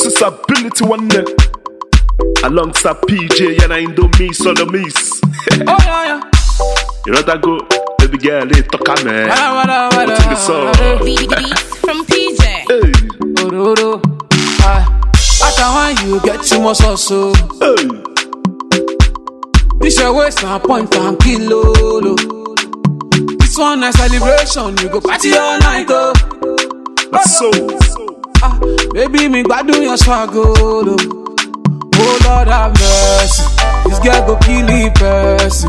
This is ability one day. Alongside PJ and I do me sodomies. Oh yeah, yeah. You know that go, baby girl, they talk a man. Wada, wada, wada, What's in the song? wada. Beat beats from PJ. Hey, Ororo. Ah, After one you get too much also. hey, This your waist na point and kilo. This one na celebration, you go party all night oh. so. Ah, baby me gbadun your swag oh. lo. Oh Lord have mercy, this girl go kill the person.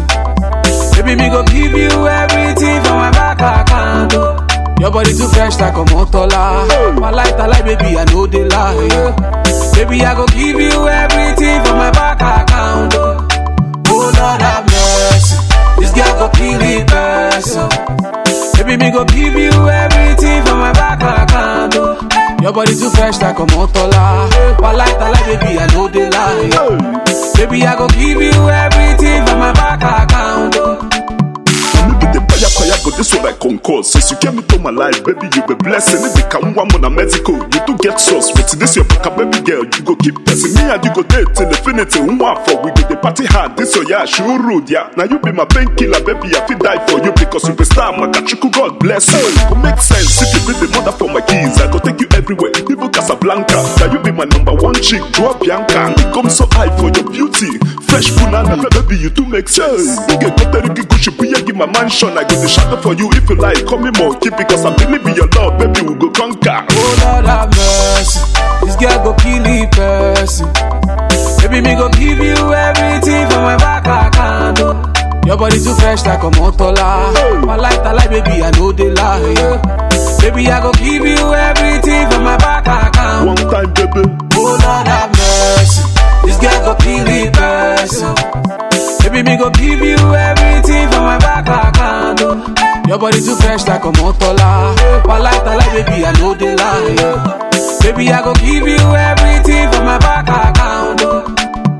Baby me go give you everything from my back account oh. Your body too fresh like a motola. My light, I like baby, I know they lie. Yeah. Baby, I go give you everything from my back account. Oh, oh Lord have mercy. This girl go kill the person. Baby, me go give you everything from my back account. Oh, your body too fresh like a motola. My light, I like baby, I know they lie. Yeah. Baby, I go give you everything from my back account. Oh. Maybe the fire fire, but this one I concourse. Since you came into my life, baby, you be blessed. And if they come one on a medical, you do get sauce. But this your back, baby girl, you go keep pressing me and you go date till infinity. One for we go the party hard. This your yeah, sure rude, yeah. Now you be my painkiller, baby. I feel die for you because you be star, my kachuku, God bless you. It go make sense if you be the mother for my kids. I go take you everywhere, even Casablanca. Now you be my number one chick, draw Bianca. And come so high for your beauty. Fresh banana, baby, you do make sense. You get better, you go should be give my mansion. I go the shadow for you if you like. Call me monkey because I believe in your love, baby. We go conquer. Oh Lord have mercy, this girl go kill the person. Baby, me go give you everything from my back account. Oh. Your body too fresh like a motola. My light, I like baby, I know they lie. Yeah. Baby, I go give you everything from my back account. One time, baby. Oh Lord have mercy, this girl go kill the person. Baby, me go give you everything from my back account. Oh. Your body too fresh like a motola. My light, I like baby, I know they lie. Yeah. Baby, I go give you everything from my back account. Oh.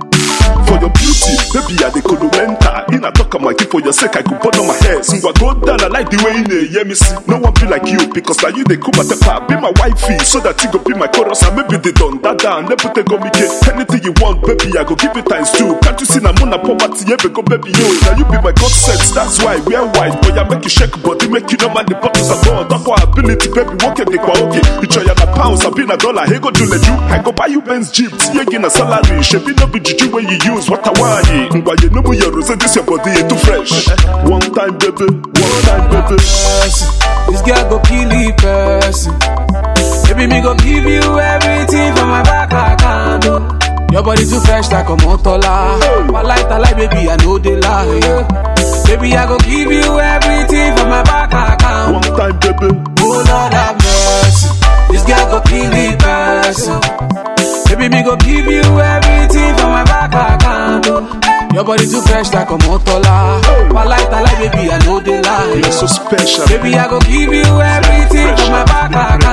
For your beauty, baby, I the columenta. In a talk, I'm like, for your sake, I could burn on my hair. So I go down, I like the way in the yeah, me see. No one be like you, because now you, they come at the part. Be my wifey, so that you go be my chorus. And maybe they done that down. Never take go make it. Anything you want, baby, I go give it times two. Can't you see, I'm on a poverty, yeah, go baby, yo. Now you be my God sense, that's why we're white. Boy, I make you shake body, make you know man, the bottles are gone. Talk for ability, baby, walk at the kwa okay. You try a pounds, I be a dollar, hey, go do the you. I go buy you Benz Jeep, yeah, get a salary. Should be no be juju when you use what I want. But you know, your rose, this your body, it too fresh. One time, baby, one time, baby. person. This girl go kill the person. Baby, me go give you everything from my back account. Oh. Your body too fresh like a motola. My light, I like baby, I know they lie. Yeah. Baby, I go give you everything from my back account. One time, baby. Oh Lord have mercy, this girl go kill the person. Baby, me go give you everything from my back account. Oh. Your body too fresh like a motola. My light, I like baby, I know they lie. You're so special. Baby, I go give you everything from my back account.